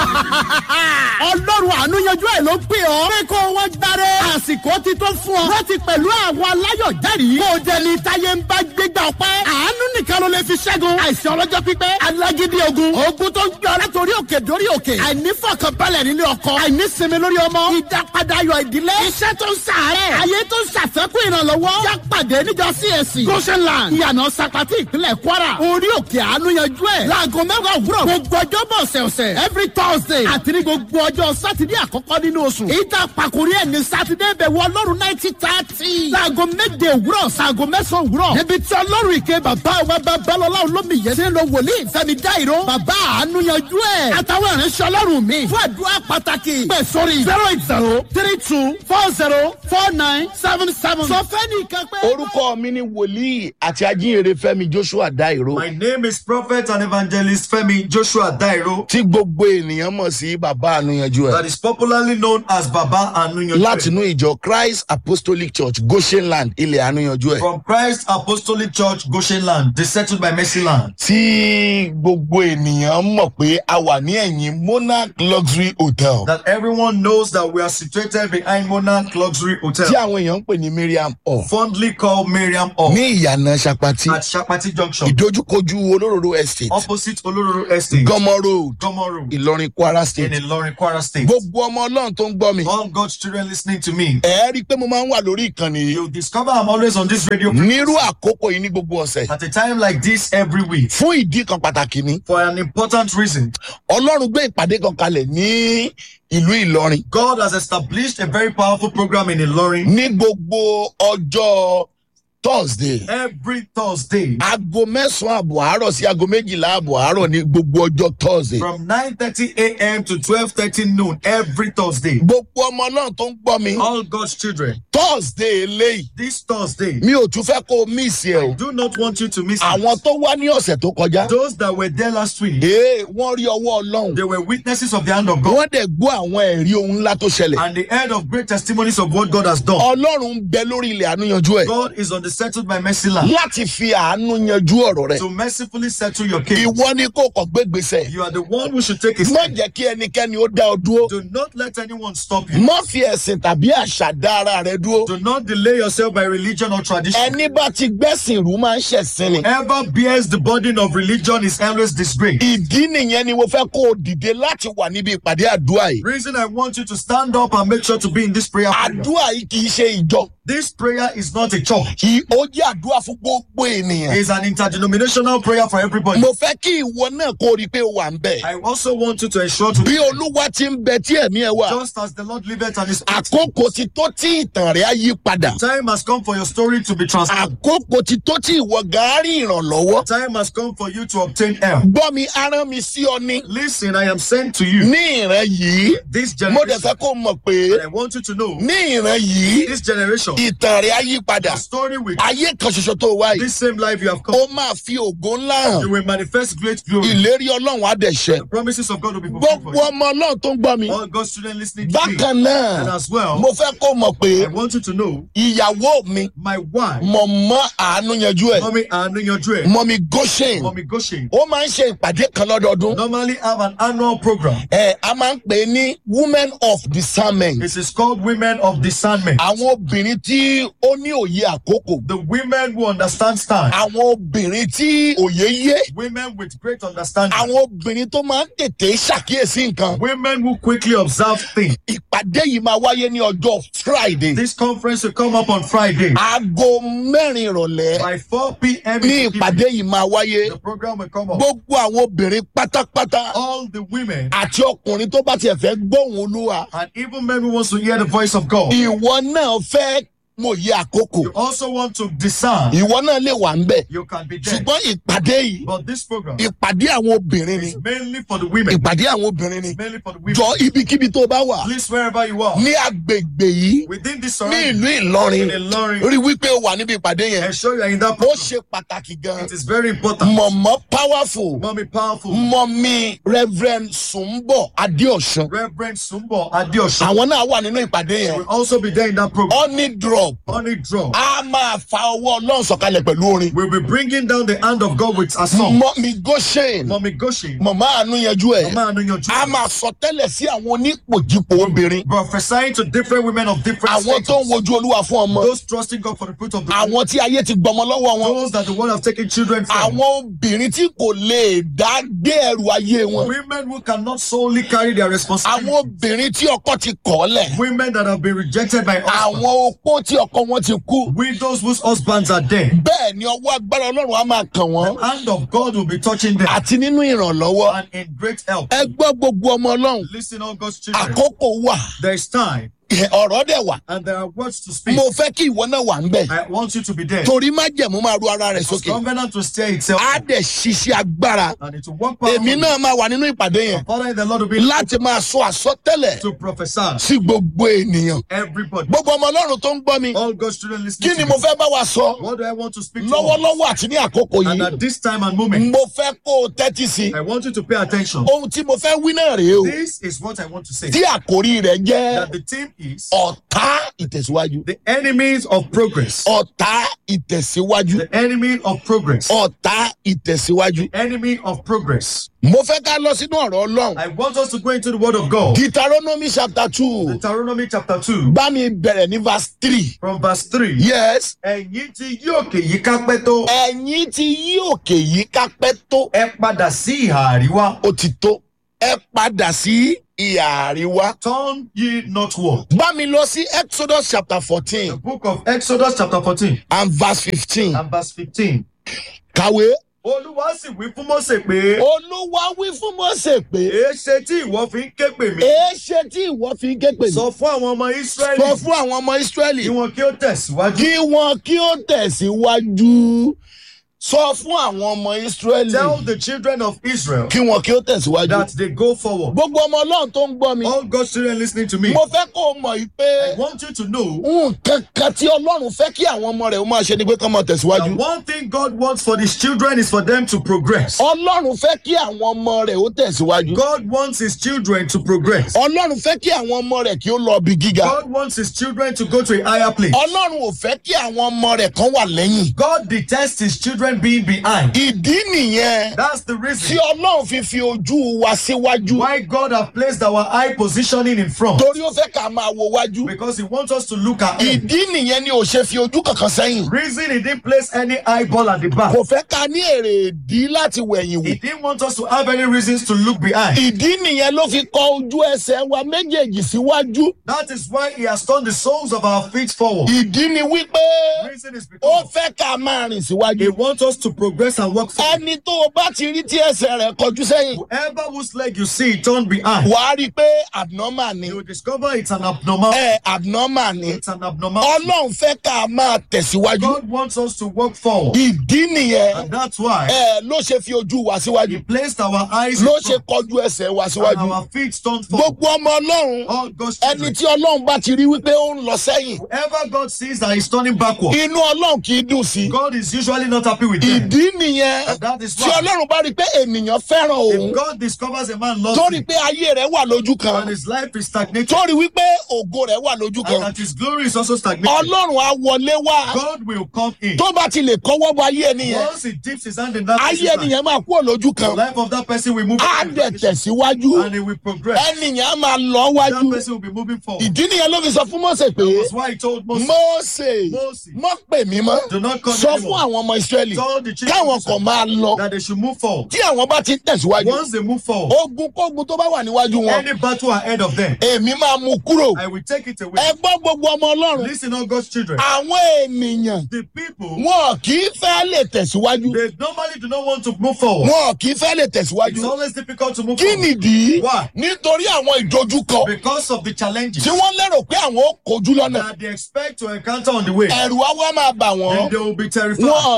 ọlọ́run àánú yanjú ẹ̀ ló pè ọ́. pé kó wọ́n gbáre. àsìkò ti tó fún ọ. láti pẹ̀lú àwọn aláyọ̀ jẹ́rìí. kó o dẹni táyé ń bá gbégbá ọpẹ́. àánú nìkan ló lè fi ṣẹ́gun. àìsàn ọlọ́jọ́ pípẹ́. alágídí ogun. ogun tó ń gbé ọ látòrí òkè dórí òkè. àìnífọ̀kànbalẹ̀ nílé ọkọ. àìnísinmi lórí ọmọ. ìdápadà ayọ̀ ìdílé. iṣẹ́ tó ń sàárẹ̀. ayé tó ń ṣàfẹ́kù ìrànlọ́wọ́. yá pàdé níjọ CAC. goshenland. ìyànà sapati ìpínlẹ̀ kwara. orí òkè àánú yanjú ẹ̀. láago mẹ́wàá òwúrọ̀. gbogbo ọjọ́ bọ̀ ọ̀sẹ̀ọ̀sẹ̀. every thursday. àti ní gbogbo ọjọ́ sátidé àkọ́kọ́ nínú oṣù. ìta pàkórí ẹ̀ ní sátidé bẹ̀ wọ ọlọ́run náìtì tààtì. láago méje òwúrọ̀ sáago mẹ́sàn-án òwúrọ̀. níbi tí ọlọ́run ìké bàbá wa babalọ́lá olómi yẹn ti ń lo wòlíì fẹ́mi dáìró. bàbá àánú yanjú ẹ̀. àtàwọn ìránṣẹ́ ọlọ́run mi. fún àdúrà pàtàkì. pẹ̀ sórí zero eight zero three two four zero four nine seven seven. sọ fẹ́ nìkan pé. orúkọ mi ni wòlíì àti ajínrere fẹmi joshua dairo My name is Prophet and Evangelist Femi Joshua Dairo, tí gbogbo ènìyàn mọ̀ sí bàbá ànúyanjú that ẹ̀ is popularly known as Baba Anuyanju. látinú ìjọ christ apostolic church goshenland ilẹ̀ ànúyanjú ẹ̀ From Christ Apostolic Church, Goshen Land, they settled by Mercy Land. tí gbogbo ènìyàn mọ̀ pé a wà ní ẹ̀yìn monarch luxury hotel That everyone knows that we are situated behind Monarch Luxury tí Hotel, àwọn èèyàn ń pè ní miriam hall fondly called Miriam Hall, ní ìyànà sapati at Shapati Junction, ìdójúkojú olóróró estate opposite Olororo Estate, gọmọ road Gomo Road, ìlọrin kwara in state Ilorin, Kwara State. gbogbo ọmọ ọlọ́run tó ń gbọ́ mi All God's children listening to me, ẹ rí i pé mo máa ń wà lórí ìkànnì yìí you discover I'm always on this radio nírú àkókò yìí ní gbogbo ọ̀sẹ̀ at a time like this every week fún ìdí kan pàtàkì ni for an important reason. ọlọ́run gbé ìpàdé kan kalẹ̀ ní ìlú ìlọrin God has established a very powerful program in Ilorin ní gbogbo ọjọ́ thursday every Thursday aago mẹ́sàn-án àbọ̀ àárọ̀ sí aago méjìlá àbọ̀ àárọ̀ ní gbogbo ọjọ́ thursday from 9:30 a.m. to 12:30 noon every Thursday. gbogbo ọmọ náà tó ń gbọ́ mi All God's children, thursday eléyìí this Thursday, mi ò tún fẹ́ kó o miss ẹ o do not want you to miss àwọn it. tó wá ní ọ̀sẹ̀ tó kọjá Those that were there last week, ee wọ́n rí ọwọ́ ọlọ́run they were witnesses of the hand of God wọ́n dẹ̀ gbọ́ àwọn ẹ̀rí ohun ńlá tó ṣẹlẹ̀ and the heard of great testimonies of what God has done. ọlọ́run ń bẹ lórí ilẹ̀ àánúyanjú ẹ̀ God is on the settled by mercy land láti fi àánú yanjú ọ̀rọ̀ rẹ̀ to mercifully settle your case. ìwọ ni kò kọ̀ gbégbèsè You are the one who should take a má step. jẹ́ kí ẹnikẹ́ni ó dá ọ dúró Do not let anyone stop you. má fi ẹ̀sìn tàbí àṣà dá ara rẹ dúró Do not delay yourself by religion or tradition. ẹni bá ti gbẹ́sìn rú máa ń ṣẹ̀sìn ni Whoever bears the burden of religion is always disgraced. ìdí nìyẹn ni mo fẹ́ kó o dìde láti wà níbi ìpàdé àdúrà yìí Reason I want you to stand up and make sure to be in this prayer. program. àdúrà yìí kì í ṣe ìjọ This prayer is not a church. kì í ó jẹ́ àdúrà fún gbogbo ènìyàn It's an interdenominational prayer for everybody. mo fẹ́ kí ìwọ náà kó o rí i pé o wà ń bẹ̀ I also want you to ensure to bí olúwa ti ń bẹ tí ẹ̀mí ẹ wà just as the Lord liveth and is àkókò ti tó tí ìtàn rẹ̀ á yí padà time has come for your story to be transformed. àkókò ti tó tí ìwọ gàárì ìrànlọ́wọ́ Time has come for you to obtain help. gbọ́ mi arán mi sí ọ ní Listen, I am sent to you ní ìran yìí this mo dẹ̀ generation. fẹ́ kó o mọ̀ pé And I want you to know ní ìran yìí this generation, ìtàn rẹ̀ á yí padà the story with ayé kan ṣoṣo tó wá yìí this same life you have ó come, máa fi ògo ńlá hàn you will manifest great glory. ìlérí ọlọ́run á dẹ̀ ṣẹ The promises of God will be fulfilled for gbogbo you. ọmọ ọlọ́run tó ń gbọ́ mi All God's children listening to me. bákan náà And as well, mo fẹ́ kó o mọ̀ pé I want you to know ìyàwó mi my wife, mọ̀mọ́ àánú yanjú ẹ̀ Mommy Anunyodre, mọ̀mí goshen Mommy Goshen, ó máa ń ṣe ìpàdé kan lọ́dọọdún normally have an annual program. ẹ a máa ń pè é ní women of discernment It is called Women of Discernment. àwọn obìnrin tí ó ní òye àkókò The women who understand time. àwọn obìnrin tí òye yé Women with great understanding. àwọn obìnrin tó máa ń tètè ṣàkíyèsí nǹkan Women who quickly observe things. ìpàdé yìí máa wáyé ní ọjọ́ friday This conference will come up on Friday aago mẹ́rin ìrọ̀lẹ́ by 4 p.m. ní in the ìpàdé yìí máa wáyé The program will come up. gbogbo àwọn obìnrin pátápátá All the women àti ọkùnrin tó bá tiẹ̀ fẹ́ gbóhùn olúwa and even men who wants to hear the voice of God. ìwọ náà fẹ́ mòye àkókò You also want to discern. ìwọ náà lè wà ń bẹ̀ You can be there. ṣùgbọ́n ìpàdé yìí But this program ìpàdé àwọn obìnrin ni is mainly for the women. ìpàdé àwọn obìnrin ni It's mainly for the women. jọ ibikíbi tó bá wà Please, wherever you are, ní agbègbè yìí within this ní surrounding, ìlú ìlọrin in Ilorin, rí wípé o wà níbi ìpàdé yẹn ensure you are in that ó program. ṣe pàtàkì gan It is very important. mọ̀mọ́ powerful Mommy Powerful, mọ̀mí reverend sùnbọ̀ adéọ̀sán Reverend Sumbo Adeosun àwọn náà wà nínú ìpàdé yẹn will also be there in that program. honey drop drop honey drop. a máa fa ọwọ́ ọlọ́run sọ̀kalẹ̀ pẹ̀lú orin. We'll be bringing down the hand of God with a song. mọ́mí goshen Mommy Goshen. mọ̀mọ́ àánú yanjú ẹ̀. Mama Anu a Yanju. máa sọ tẹ́lẹ̀ sí àwọn onípòjìpò obìnrin. Prophesying to different women of different àwọn tó ń status. wojú olúwa fún ọmọ. Those trusting God for the fruit of the womb. àwọn tí ayé ti gbọmọ lọ́wọ́ wọn. Those that the world have taken children from. àwọn obìnrin tí kò lè dá gbé ẹrù ayé wọn. Women who cannot solely carry their àwọn responsibility. obìnrin tí ọkọ ti kọ̀ ọ́ lẹ̀. Women that have been rejected by husbands. àwọn opó tí ọkọ wọn ti kú. Widows whose husbands are dead. bẹ́ẹ̀ ni ọwọ́ agbára ọlọ́run á máa kàn wọ́n. The hand of God will be touching them. àti nínú ìrànlọ́wọ́. And in great help. ẹ gbọ́ gbogbo ọmọ ọlọ́run. Listen, all God's children. àkókò wà There is time ọ̀rọ̀ dẹ̀ wà. and there are words to speak. mo fẹ́ kí ìwọ náà wà ń bẹ̀. I want you to be there. torí májẹ̀mú máa ru ara rẹ̀ sókè. Covenant to steer itself á dẹ̀ ṣiṣẹ́ agbára. and it will work èmi powerfully. náà máa wà nínú ìpàdé yẹn Father, in the Lord will be láti máa sọ àsọtẹ́lẹ̀ to prophesy. sí gbogbo ènìyàn. Everybody. gbogbo ọmọ ọlọ́run tó ń gbọ́ mi. All God's children kí listening ni to mo me. fẹ́ bá wa sọ What do I want to speak to us? lọ́wọ́lọ́wọ́ àti ní àkókò And yìí. at this time and moment, mo fẹ́ kó o tẹ́tí sí. I want you to pay attention. ohun tí mo fẹ́ wí náà rèé o. This is what I want to say. tí àkórí rẹ̀ jẹ́ That the team is ọ̀tá ìtẹ̀síwájú. the enemies of progress. ọ̀tá ìtẹ̀síwájú. The enemy of progress. ọ̀tá ìtẹ̀síwájú. Enemy of progress. mo fẹ́ ká lọ sínú ọ̀rọ̀ ọlọ́run. I want us to go into the word of God. deuteronomy chapter two Deuteronomy chapter 2 bá mi bẹ̀rẹ̀ ní verse three. from verse 3. yes. Ẹ̀yin tí yí òkè yìí ká pẹ́ tó. ẹ̀yin ti yí òkè yìí kápẹ́ tó. Ẹ padà sí ìhà àríwá. ó ti tó. ẹ padà sí ìhà àríwá. Turn ye northward. bá mi lọ sí exodus chapter The fourteen book of Exodus chapter 14 and verse fifteen. and verse 15. kàwé. Olúwa sì wí fún Mósè pé. olúwa wí fún mọ́sẹ̀ pé. Èéṣe tí ìwọ fi ń ké pè mí. èé ṣe tí ìwọ fi ń ké pè mí. Sọ fún àwọn ọmọ sọ Ísírẹ́lì fún àwọn ọmọ israẹli kí wọn kí ó tẹ̀síwájú. kí wọn kí ó tẹ̀síwájú. sọ fún àwọn ọmọ israẹli Tell the children of Israel kí wọn kí ó tẹ̀síwájú. that they go forward. gbogbo ọmọ ọlọ́run tó ń gbọ́ mi. All God's children listening to me, mo fẹ́ kó o mọ̀ yìí pé I want you to know nǹkan kan tí ọlọ́run fẹ́ kí àwọn ọmọ rẹ̀ ó máa ṣe ni pé kán máa that tẹ̀síwájú. one thing God wants for His children is for them to progress. ọlọ́run fẹ́ kí àwọn ọmọ rẹ̀ ó tẹ̀síwájú. God wants His children to progress. ọlọ́run fẹ́ kí àwọn ọmọ rẹ̀ kí ó lọ bí gíga. God wants His children to go to a higher place. ọlọ́run ò fẹ́ kí àwọn ọmọ rẹ̀ kan wà lẹ́yìn. God detests His children being behind. ìdí nìyẹn That's the tí reason ọlọ́run fi fi ojú wa síwájú. why God have placed our eye positioning in front. torí ó fẹ́ ká máa wo wájú. Because He wants us to look ahead. ìdí nìyẹn ni ò ṣe fi ojú kankan sẹ́yìn. Reason He didn't place any eyeball at the back. kò fẹ́ ká ní èrè ìdí láti wẹ̀yìn He wò. didn't want us to have any reasons to look behind. ìdí nìyẹn ló fi kọ ojú ẹsẹ̀ wa méjèèjì síwájú. That is why He has turned the soles of our feet forward. ìdí ni wípé Reason is ó because fẹ́ ká máa rìn He síwájú. wants us to progress and work forward. ẹni tó o bá ti rí tí ẹsẹ̀ rẹ̀ kọjú sẹ́yìn Whoever whose leg you see turn behind, wàá rí i pé abnormal ni. you will discover it's an abnormal. ẹ abnormal ni. It's an abnormal. ọlọ́run fẹ́ ká máa tẹ̀síwájú. God wants us to work forward. ìdí nìyẹn And that's why ẹ ló ṣe fi ojú wa He síwájú. placed our eyes in ló ṣe front kọjú ẹsẹ̀ wa and síwájú. our feet turned forward. gbogbo ọmọ ọlọ́run All God's ẹni children. tí ọlọ́run bá ti rí wípé ó ń lọ sẹ́yìn Whoever God sees that is turning backward, inú ọlọ́run kì í dùn sí. God is usually not happy with them. ìdí nìyẹn And that is tí why ọlọ́run bá rí i pé ènìyàn fẹ́ràn òun if God discovers a man loves tó rí i him pé ayé rẹ̀ wà lójú kan and his life is stagnated tó rí i wípé ògo rẹ̀ wà lójú and kan that his glory is also stagnated, ọlọ́run á wọlé wá God will come in. tó bá ti lè kọ́wọ́ bọ ayé ẹnìyẹn Once he dips his hand in that ayé person's life, ẹnìyẹn máa kúrò lójú the kan life of that person will move á in dẹ̀ tẹ̀síwájú and he will progress. ẹnìyẹn á máa lọ That wájú person will be moving forward. ìdí nìyẹn ló fi sọ fún mọ́sẹ̀ pé That's why he told Moses, mọ́sẹ̀ Moses, mọ́ pè mí mọ́ do not come sọ fún anymore. àwọn ọmọ ìsírẹ́lì Told the children káwọn of kan Israel máa lọ that they should move forward. tí àwọn bá ti ń tẹ̀síwájú Once they move forward, ogun kógun tó bá wà níwájú wọn any battle ahead of them, èmi máa mú kúrò I will take it ẹ away. gbọ́ gbogbo ọmọ ọlọ́run Listen, all God's children. àwọn ènìyàn The people, wọn kì í fẹ́ lè tẹ̀síwájú they normally do not want to move forward. wọn kì í fẹ́ lè It's tẹ̀síwájú always difficult to move kí forward nìdí Why? nítorí àwọn ìdojúkọ because of the challenges tí wọ́n lérò pé àwọn ó kojú lọ́nà that they expect to encounter on the way. ẹ̀rù á wá máa bà wọ́n Then they will be terrified. wọn ò ní lè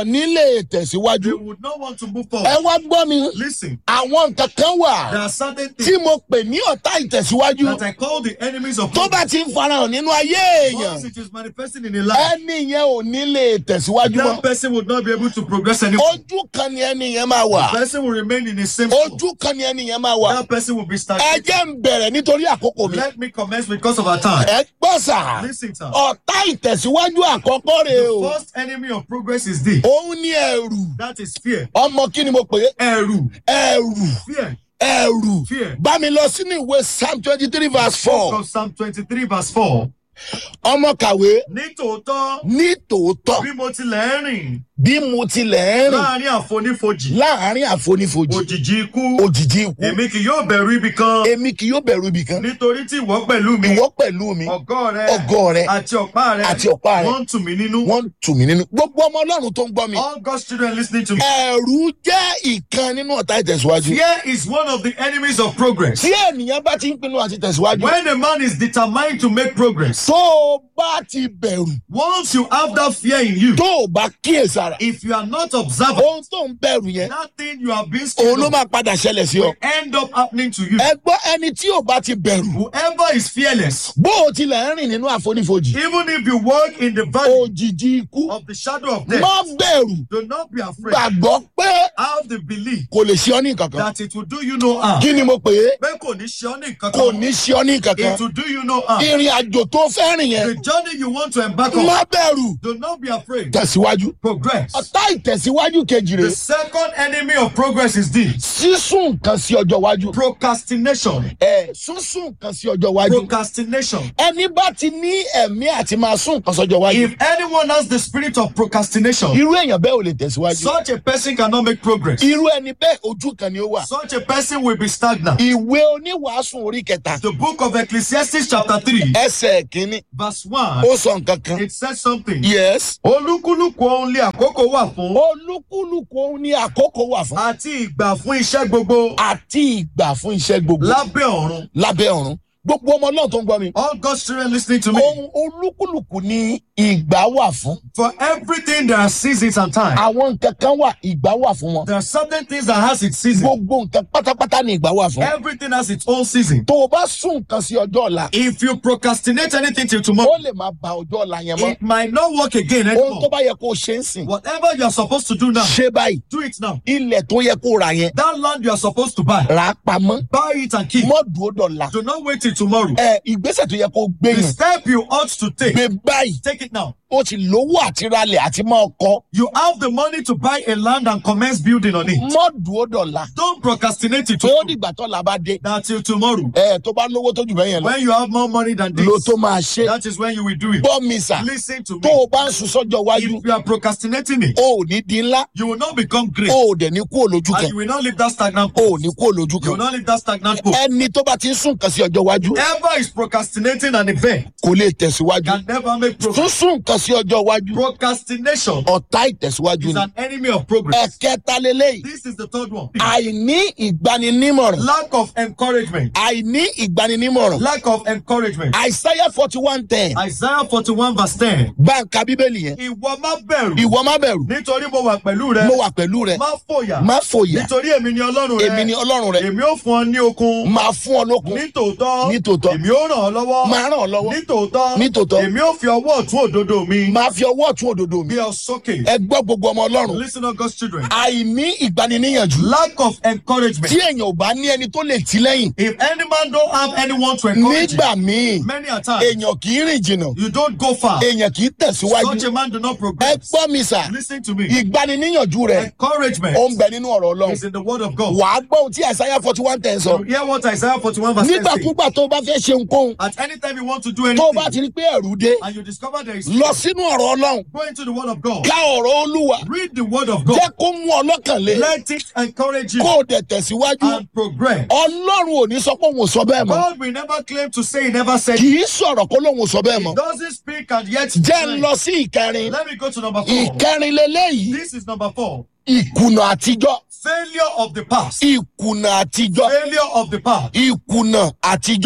lè They tẹ̀síwájú. would not want to move ẹ forward. wá gbọ́ mi Listen, àwọn nǹkan kan wà there are certain tí things mo pè ní ọ̀tá ìtẹ̀síwájú that I call the enemies of tó bá progress. ti ń farahàn nínú ayé èèyàn Once it is manifesting in a life, ẹni yẹn ò ní lè tẹ̀síwájú mọ́ that person would not be able to progress anymore. ojú kan ni ẹni yẹn máa wà The person will remain in the same spot. ojú kan ni ẹni yẹn máa wà That person will be ẹ stagnated. jẹ́ ń bẹ̀rẹ̀ nítorí àkókò mi Let me commence because of our time. ẹ gbọ́ sà Listen, sir. ọ̀tá ìtẹ̀síwájú àkọ́kọ́ rè o The first enemy of progress is this. òun ní ẹrù That is fear. ọmọ kí ni mo pè é Ẹ̀rù. ẹrù Fear. ẹrù Fear. bá mi lọ sínú ìwé psalm twenty three verse four From Psalm 23 verse 4. ọmọ kàwé Ní tòótọ́, ní tòótọ́ bí mo tilẹ̀ ń rìn bí mo tilẹ̀ ń rìn láàrin àfonífojì, láàrin àfonífojì òjìji ikú, òjijì ikú èmi kì yóò bẹ̀rù ibì kan, èmi kì yóò bẹ̀rù ibì kan nítorí tí ìwọ pẹ̀lú mi, ìwọ pẹ̀lú mi ọ̀gọ́ rẹ, ọgọ́ rẹ àti ọ̀pá rẹ, àti ọ̀pá rẹ. wọ́n ń tù mí nínú. wọ́n ń tù mí nínú gbogbo ọmọ ọlọ́run tó ń gbọ́ mi All God's children listening to me. ẹ̀rù jẹ́ ìkan nínú ọ̀tá ìtẹ̀síwájú Fear is one of the enemies of progress. tí ènìyàn bá ti ń pinnu àti tẹ̀síwájú When a man is determined to make progress, tó o bá ti bẹ̀rù once you have that fear in you, tó o bá kíyèsára if you are not observant, ohun tó ń bẹ̀rù yẹn that thing you have been òun scared ló of máa padà ṣẹlẹ̀ sí ọ will end up happening to you. ẹ gbọ́ ẹni tí ò bá ti bẹ̀rù Whoever is fearless, bó o tilẹ̀ ń rìn nínú àfonífojì even if you walk in the valley òjijì ikú of the shadow of death, má bẹ̀rù do not be afraid. gbàgbọ́ pé Have the belief kò lè ṣe ọ́ ní kankan that it will do you no harm. kí ni mo pè é Pé kò ní ṣe ọ́ ní nǹkan kò kan. ní ṣe ọ́ ní kankan It will do you no harm. ìrìn àjò tó fẹ́ rìn yẹn The journey you want to embark on, má bẹ̀rù do not be afraid. tẹ̀síwájú Progress. ọ̀tá ìtẹ̀síwájú kejì rè The second enemy of progress is this sísún nǹkan sí ọjọ́ iwájú procrastination. ẹ sísún nǹkan sí ọjọ́ iwájú Procrastination. ẹni bá ti ní ẹ̀mí àti máa sún nǹkan sọ́jọ́ iwájú If anyone has the spirit of procrastination, irú èèyàn bẹ́ẹ̀ ò lè tẹ̀síwájú such a person cannot make progress. irú ẹni bẹ́ẹ̀ ojú kan ni ó wà Such a person will be stagnant. ìwé oníwàásù orí kẹta The book of Ecclesiastes, chapter 3, ẹsẹ̀ kínní verse 1, ó sọ nǹkan kan it says something. yes Olúkúlùkù ohun lé àkókò wà fún olúkúlùkù òun ní àkókò wà fún àti ìgbà fún iṣẹ́ gbogbo àti ìgbà fún iṣẹ́ gbogbo lábẹ́ ọ̀run. lábẹ́ ọ̀run gbogbo ọmọ náà tó ń gbọ́ mi All God's children listening to me. ohun olúkúlùkù ní ìgbà wà fún For everything there are seasons and time. àwọn nǹkan kan wà ìgbà wà fún wọn There are certain things that has its season. gbogbo nǹkan pátápátá ní ìgbà wà fún Everything has its own season. tó o bá sún nǹkan sí ọjọ́ ọ̀la If you procrastinate anything till ó tomorrow, lè máa ba ọjọ́ ọ̀la yẹn mọ́ it might not work again ohun tó anymore. bá yẹ kó o ṣe ń sìn Whatever you are supposed to do now, ṣe báyìí do it now. ilẹ̀ tó yẹ kó o rà yẹn That land you are supposed to buy, rà á pamọ́ buy it and keep. mọ́ dúró dọ̀la Do not wait till tomorrow. ẹ ìgbésẹ̀ tó yẹ kó o gbé The yẹn step you ought to take, gbé báyìí take it now. o ti lówó àti ralẹ̀ àti máa kọ́ You have the money to buy a land and commence building on it. mọ́ dúró dọ̀la Don't procrastinate it tó to dìgbà tó la bá dé that till tomorrow. ẹ tó bá lówó tó jù bẹ́ẹ̀ yẹn lọ When you have more money than lo this, tó máa ṣe that is when you will do it. gbọ́ mi sà Listen to tó me. o bá ń sùn sọ́jọ́ iwájú If you are procrastinating it, o ò ní di ńlá you will not become great. o ò dẹ̀ ní kú òlójú And kan you will not leave that stagnant o ò post. ní kú òlójú You will kan not leave that stagnant post. ẹni tó bá ti ń sún nǹkan sí ọjọ́ iwájú Whoever is procrastinating an event kò lè tẹ̀síwájú can never make tún progress. sún nǹkan sí ọjọ́ iwájú Procrastination ọ̀tá ìtẹ̀síwájú is ni an enemy of progress. ẹ̀kẹta lélẹ́yìí This is the third one. àìní ìgbaninímọ̀ràn Lack of encouragement. àìní ìgbaninímọ̀ràn Lack of encouragement. àìsáyà forty one ten Isaiah 41 verse 10. báńkà bíbélì yẹn Ìwọ má bẹ̀rù ìwọ má bẹ̀rù nítorí mo wà pẹ̀lú rẹ. mo wà pẹ̀lú rẹ Má fòyà má fòyà nítorí èmi ni ọlọ́run rẹ. èmi ni ọlọ́run rẹ Èmi ó fún ọ ní okun. máa fún ọ lókun Ní tòótọ́. Ní tòótọ́. Èmi ó ràn ọ́ lọ́wọ́. máa ràn ọ́ lọ́wọ́ Ní tòótọ́. Ní tòótọ́. Èmi ó fi ọwọ́ ọ̀tún òdodo mi. máa fi ọwọ́ ọ̀tún òdodo mi Gbé ọ sókè. ẹ gbọ́ gbogbo ọmọ ọlọ́run Listen to God's children. àìní ìgbaniníyànjú Lack of encouragement. tí èèyàn ò bá ní ẹni tó lè tì lẹ́yìn If any man don't have anyone to encourage nígbà him, míì many a time, èèyàn kì í rìn jìnnà you don't go far. èèyàn kì í Such tẹ̀síwájú a man do not ẹ progress. gbọ́ mi sà Listen to me. ìgbaniníyànjú rẹ Encouragement ó ń bẹ nínú ọ̀rọ̀ ọlọ́run is in the word of God. wàá gbọ́ ohun tí àìsáyà forty one ten sọ You hear what Isaiah 41 verse 10 says? nígbàkúgbà tó o bá fẹ́ ṣe nǹkan At any time you want to do tó o bá anything ti rí pé ẹ̀rù dé and you discover there is lọ sínú ọ̀rọ̀ ọlọ́run go into the word of God. ká ọ̀rọ̀ olúwa Read the word of God. jẹ́ kó mú ọlọ́kàn lé Let it encourage you kó o dẹ̀ tẹ̀síwájú and progress. ọlọ́run ò ní sọ pé òun ò sọ bẹ́ẹ̀ mọ́ God will never claim to say he never said kì it. í sọ̀rọ̀ kó lóun ò sọ bẹ́ẹ̀ He mọ́ doesn't speak and yet jẹ́ ń declare. lọ sí ìkẹrin Let me go to number four. ìkẹrin lélẹ́yìí This is number four. ìkùnà àtijọ́ Failure of the past. ìkùnà àtijọ́ Failure of the past. ìkùnà àtijọ́ Failure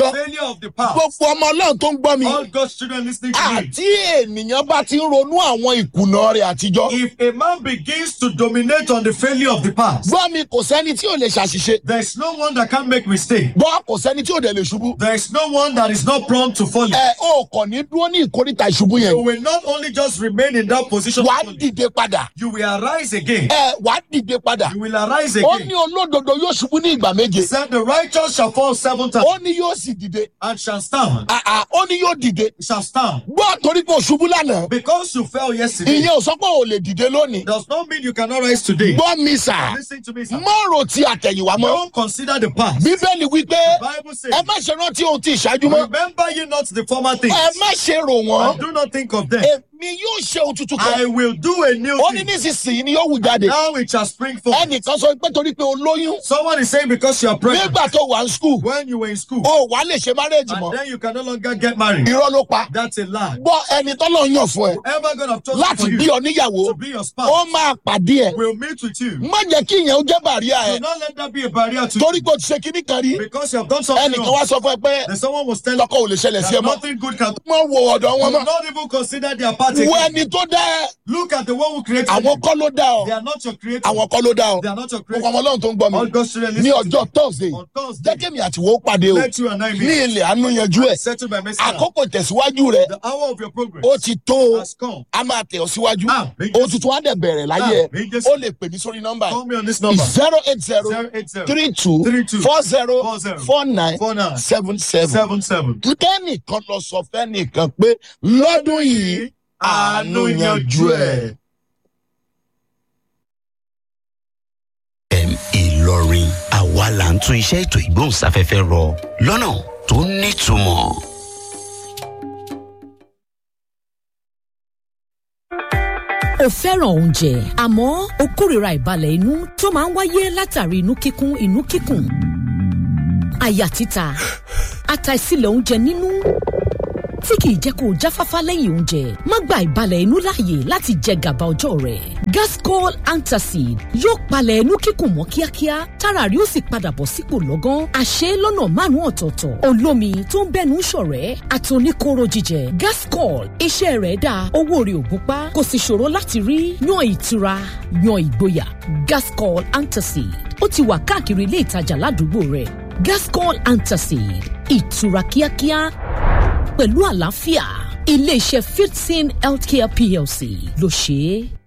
of the past. gbogbo ọmọ ọlọ́run tó ń gbọ́ mi All God's children listening to me. àti ènìyàn bá ti ń ronú àwọn ìkùnà rẹ̀ àtijọ́ If a man begins to dominate on the failure of the past, gbọ́ mi kò sẹ́ni tí ò lè ṣàṣìṣe there is no one that can make mistake. gbọ́ kò sẹ́ni tí ò dẹ̀ lè ṣubú There is no one that is not prone to falling. ẹ ò kàn ní dúró ní ìkórìtà ìṣubú yẹn You will not only just remain in that position, wàá falling, dìde padà you will arise again. ẹ wàá dìde padà You will arise ó again. ní olódodo yóò ṣubú ní ìgbà méje Said the righteous shall fall seven times ó ní yóò sì dìde and shall stand. àà ó ní yóò dìde Shall stand. gbọ́ torí pé o ṣubú lánàá Because you fell yesterday ìyẹn ò sọ pé o lè dìde lónìí does not mean you cannot rise today. gbọ́ mi sà Listen to me, sir. má rò ti àtẹ̀yìnwá mọ́ Don't consider the past. bíbélì wípé Bible says, ẹ má ṣe rántí ohun tí ìṣáájú mọ́ remember ye not the former things. ẹ má ṣe rò wọ́n And do not think of them. èmi yóò ṣe ohun tuntun kan I will do a new ó ní thing. nísinsìnyí ni yóò wù jáde Now it shall spring forth. ẹnìkan sọ pé torí pé o lóyún Someone is saying because you are pregnant nígbà tó wà ní skul when you were in school o wà lè ṣe márẹ́jì and mọ́ then you can no longer get married. irọ́ ló pa That's a lie. gbọ́ ẹni tọ́lọ́ yàn fún ẹ Whoever God have chosen láti for bí you ọ níyàwó to be your ó spouse máa pàdé ẹ will meet with you. má jẹ́ kí ìyẹn ó jẹ́ bàríà ẹ Do not let that be a barrier to torí you pé o ti ṣe kíní kan rí because you have done something ẹnìkan wrong. wá sọ fún ẹ pé Then someone was telling lọ́kọ̀ ò lè ṣẹlẹ̀ sí ẹ that mọ́ nothing good can mọ́ wo ọ̀dọ̀ wọn do mọ́ not even consider their party. wo ẹni tó dá ẹ Look at the one who created àwọn you. kọ́ ló dá ọ They are not your creator. àwọn kọ́ ló dá ọ They are not your gbogbo creator. ọmọ ọlọ́run tó ń gbọ́ mi All God's children ní listen to ọjọ́ thursday me. On Thursday, jẹ́ kémi àtiwọ́ ó pàdé o let you and I ní meet. ilẹ̀ àánú yanjú ẹ̀ Settle by message. àkókò tẹ̀síwájú rẹ The hour of your progress ó ti tó o has come. a máa tẹ̀ ọ́ síwájú Ah, bí o tuntun á dẹ̀ bẹ̀rẹ̀ láyé Ah, bí ẹ̀ Jésù. ó lè pè mí sórí nọ́mbà Call me on this number. zero eight zero 080 three two 32 four zero 40 four nine 49 seven seven. 77. kẹ́nìkan lọ sọ fẹ́nìkan pé lọ́dún yìí àánú yanjú ẹ̀. FM Ìlọrin àwa là ń tún iṣẹ́ ètò ìgbóhùnsáfẹ́fẹ́ rọ lọ́nà tó nítumọ̀. o fẹ́ràn oúnjẹ àmọ́ o kórìíra ìbalẹ̀ inú tó máa ń wáyé látàrí inú kíkún inú kíkùn àyà títa àtàìsílẹ̀ oúnjẹ nínú tí kìí jẹ́ kó o jáfáfá lẹ́yìn oúnjẹ má gba ìbalẹ̀ inú láàyè láti jẹ gàba ọjọ́ rẹ̀ gascol antacid yóò palẹ̀ inú kíkùn mọ́ kíákíá tára rí ó sì padà bọ̀ sípò lọ́gán àṣẹ lọ́nà márùn-ún ọ̀tọ̀ọ̀tọ̀ olómi tó ń bẹ́nu ṣọ̀rẹ́ àtòníkóró jíjẹ gascol iṣẹ́ rẹ̀ dáa owó rẹ̀ ò gúnpá kò sì ṣòro láti rí yan ìtura yan ìgboyà gascol antacid ó ti wà káàkiri ilé ìtajà ládùúgbò rẹ̀ gascol antacid ìtura kíákíá pẹ̀lú àlàáfíà iléeṣẹ́ fifteen healthcare plc ló ṣe é.